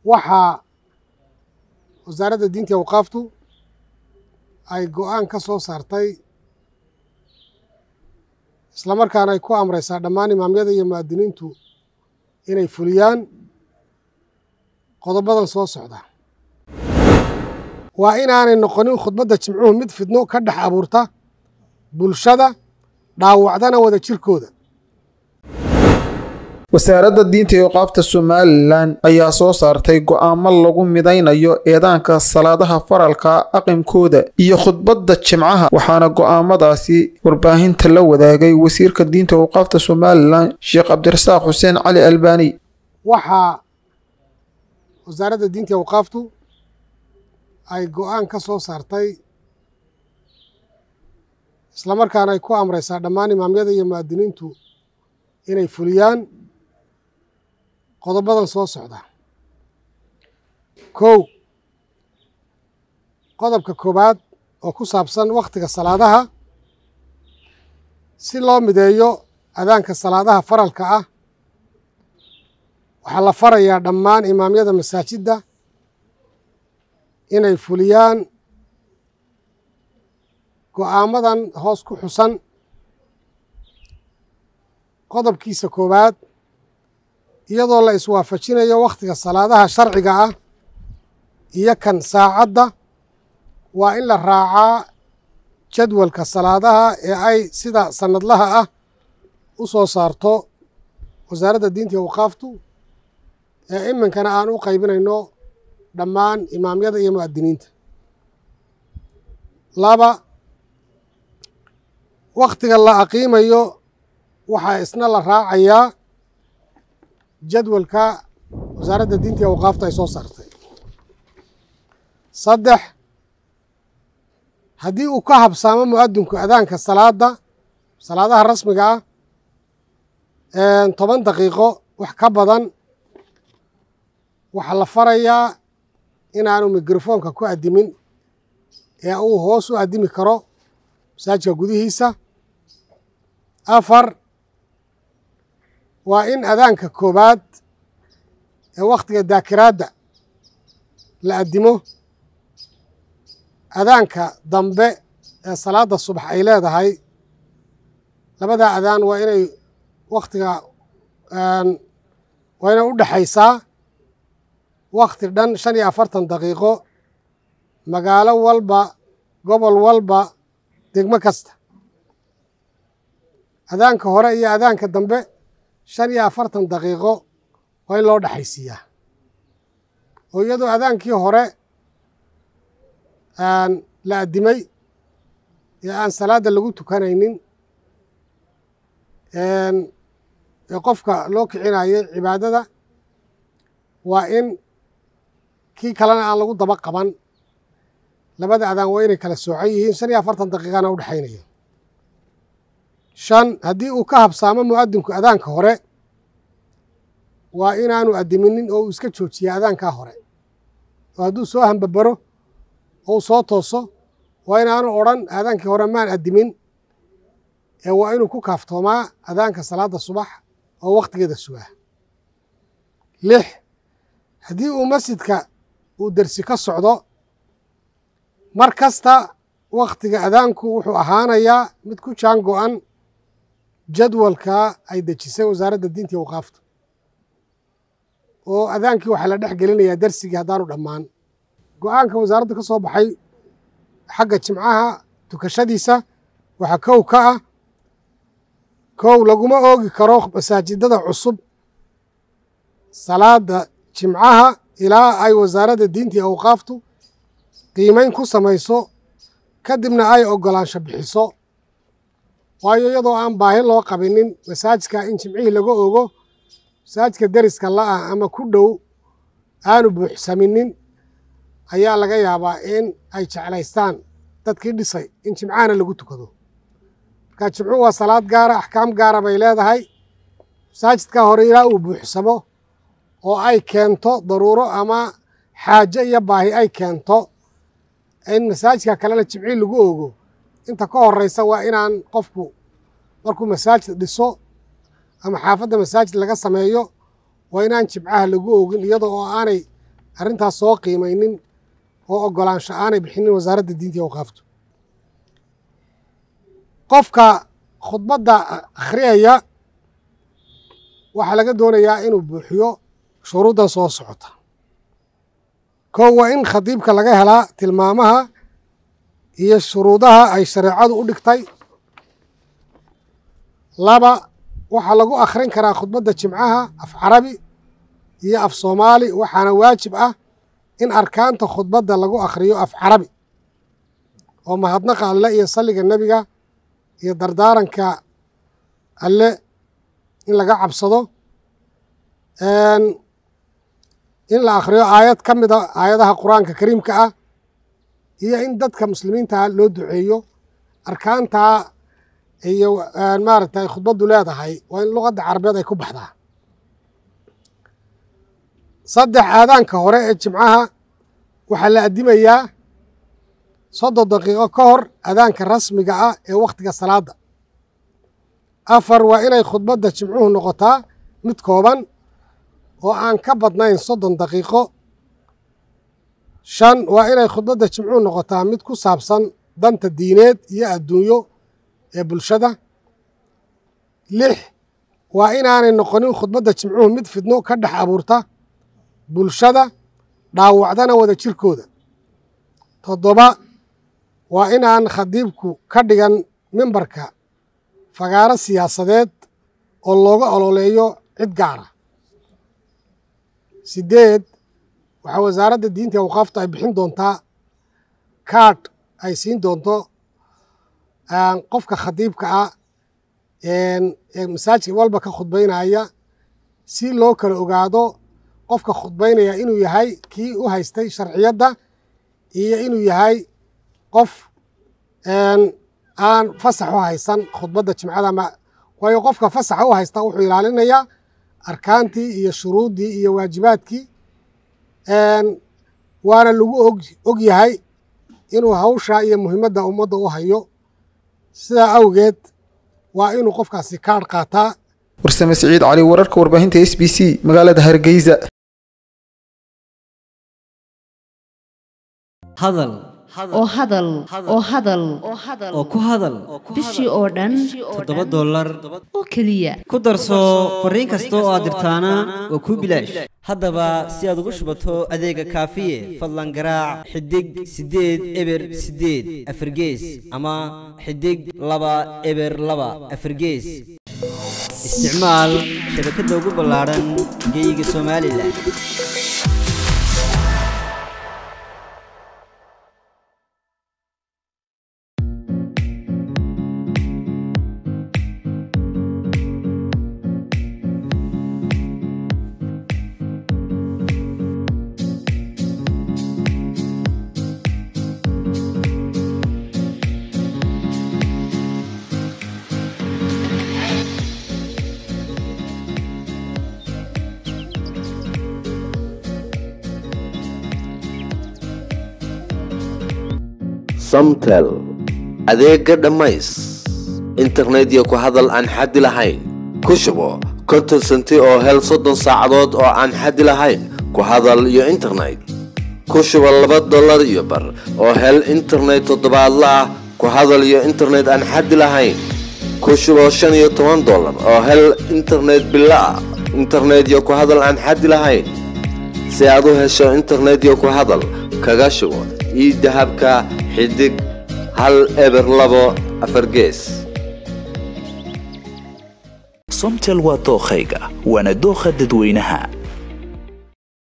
waxaa wasaaradda diinta awqaaftu ay go-aan ka soo saartay isla markaana ay ku amraysaa dhammaan imaamyada iyo mu'adiniintu inay fuliyaan qodobadan soo socda waa inaanay noqonin khudbadda jimcuhu mid fidno ka dhex abuurta bulshada dhaawacdana wada jirkooda wasaaradda diinta iyo qaafta somalilan ayaa soo saartay go'aamo lagu midaynayo eedaanka salaadaha faralka aqimkooda iyo khudbadda jimcaha waxaana go'aamadaasi warbaahinta la wadaagay wasiirka diinta iyo qaafta somalilan sheekh cabdirasaaq xuseen cali albaani waxaa wasaaradda diinta awqaaftu ay go-aan ka soo saartay isla markaana ay ku amraysaa dhammaan imaamyada iyo mu'adiniintu inay fuliyaan qodobadan soo socda kow qodobka koowaad oo ku saabsan wakhtiga salaadaha si loo mideeyo adaanka salaadaha faralka ah waxaa la farayaa dhammaan imaamyada masaajidda inay fuliyaan go'aamadan hoos ku xusan qodobkiisa koowaad iyadoo la iswaafajinayo wakhtiga salaadaha sharciga ah iyo kan saacadda waa in la raacaa jadwalka salaadaha ee ay sida sannadlaha ah u soo saarto wasaaradda diinta iyo awqaaftu ee iminkana aan u qaybinayno dhammaan imaamyada iyo mu'adiniinta laba wakhtiga la aqiimayo waxaa isna la raacayaa jadwalka wasaaradda diinta iyo awqaafta ay soo saartay saddex haddii uu ka habsaamo mu'adinku adaanka salaadda salaadaha rasmiga ah toban daqiiqo wax ka badan waxaa la farayaa inaanu mikrofoonka ku addimin ee uu hoos u addimi karo masaajidka gudihiisa afar waa in adaanka koowaad ee wakhtiga daakiraadda la addimo adaanka dambe ee salaadda subax ay leedahay labadaa adaan waa inay wakhtiga waa inay u dhexaysaa wakhti dhan shan iyo afartan daqiiqo magaalo walba gobol walba degmo kasta adaanka hore iyo adaanka dambe shan iyo afartan daqiiqo waa in loo dhexaysiiyaa oo iyadoo adaankii hore la addimay ee aan salaadda lagu tukanaynin ee qofka loo kicinayay cibaadada waa in kii kalena aan lagu daba qaban labada adaan waa inay kala soocan yihiin shan iyo afartan daqiiqana u dhexaynaya shan haddii uu ka habsaamo mu'adinku adaanka hore waa inaanu addiminin oo uu iska joojiya adaankaa hore oo hadduu soo hambabaro oo uu soo tooso waa inaanu odhan adaankii hore maan addimin ee waa inuu ku kaaftoomaa adaanka salaadda subax oo wakhtigeeda sugaa lix haddii uu masjidka uu dersi ka socdo mar kasta wakhtiga adaanku wuxuu ahaanayaa mid ku jaan go'an jadwalka ay dejisay wasaaradda diinta iyo awqaafta oo adaankii waxaa la dhex gelinayaa dersigii haddaanu dhammaan go'aanka wasaaradda ka soo baxay xagga jimcaha tukashadiisa waxaa kow ka ah kow laguma oogi karo masaajidada cusub salaada jimcaha ilaa ay wasaaradda diinta iyo awqaaftu qiimayn ku samayso kadibna ay oggolaansho bixiso waayo iyadoo aan baahi loo qabinin masaajidka in jimcihii laga ogo masaajidka deriska la'ah ama ku dhow aanu buuxsaminin ayaa laga yaabaa in ay jeclaystaan dadkii dhisay in jimcahana lagu tukado marka jimcuhu waa salaad gaara axkaam gaara bay leedahay masaajidka hore ilaa uu buuxsamo oo ay keento daruuro ama xaajo iyo baahi ay keento in masaajidka kalena jimcii lagu ogo inta ka horeysa waa inaan qofku markuu masaajid dhiso ama xaafadda masaajid laga sameeyo waa inaan jimcaha lagu ogin iyada oo aanay arrintaas soo qiimaynin oo oggolaansho aanay bixinin wasaaradda diinta iyo awqaaftu qofka khudbadda akhriyaya waxaa laga doonayaa inuu buuxiyo shuruuddan soo socota kow waa in khadiibka laga helaa tilmaamaha iyo shuruudaha ay shareecadu u dhigtay laba waxaa lagu akhrin karaa khudbadda jimcaha af carabi iyo af soomaali waxaana waajib ah in arkaanta khudbadda lagu akhriyo af carabi oo mahadnaqa alle iyo salliga nebiga iyo dardaaranka alle in laga cabsado in la akhriyo aayad ka mida aayadaha qur-aanka kariimka ah iyo in dadka muslimiinta loo duceeyo arkaantaa iyo maaragtay khudbaddu leedahay waa in luqadda carabeed ay ku baxdaa saddex aadaanka hore ee jimcaha waxaa la addimayaa soddon daqiiqo ka hor adaanka rasmiga ah ee wakhtiga salaadda afar waa inay khudbadda jimcuhu noqotaa mid kooban oo aan ka badnayn soddon daqiiqo shan waa inay khudbadda jimcuhu noqotaa mid ku saabsan danta diineed iyo adduunyo ee bulshada lix waa inaanay noqonin khudbadda jimcuhu mid fidno ka dhex abuurta bulshada dhaawacdana wada jirkooda toddoba waa inaan khadiibku ka dhigan mimbarka fagaaro siyaasadeed oo looga ololeeyo cid gaara sideed waxaa wasaaradda diinta iyo awqaafta ay bixin doontaa kaadh ay siin doonto qofka khadiibka ah ee masaajidka walba ka khudbaynaya si loo kala ogaado qofka khudbaynaya inuu yahay kii u haystay sharciyadda iyo inuu yahay qof aan fasax u haysan khudbadda jimcada waayo qofka fasaxa u haysta wuxuu ilaalinayaa arkaantii iyo shuruuddii iyo waajibaadkii waana lagu og yahay inuu hawsha iyo muhiimadda ummadda u hayo sidaa awgeed waa inuu qofkaasi kaadh qaataa warsame siciid cali wararka warbaahinta s b c magaalada hargeysa hadal oo hadal oo hadal oo ku hadal bishii oo dhan toddoba dollar oo keliya ku darso fariin kasta oo aad dirtaana waa kuu bilaash haddaba si aad ugu shubato adeega kaafiye fadlan garaac xidig siddeed eber siddeed afargees ama xidig laba eber laba afargees isticmaal shabakadda ugu ballaadhan geyga somalilan samtel adeega dhammays internetyo ku hadal aan xaddi lahayn ku shubo konton senti oo hel soddon saacadood oo aan xaddi lahayn ku hadal iyo internet ku shubo laba dollar iyo bar oo hel internet toddobaadla ah ku hadal iyo internet aan xaddi lahayn ku shubo shan iyo toban dollar oo hel internet bilo ah internetyo ku hadal aan xaddi lahayn si aad u hesho internetyo ku hadal kaga shubo ii dahabka xidig hal eber labo afar gees somtel waa dookhayga waana dookha dadweynaha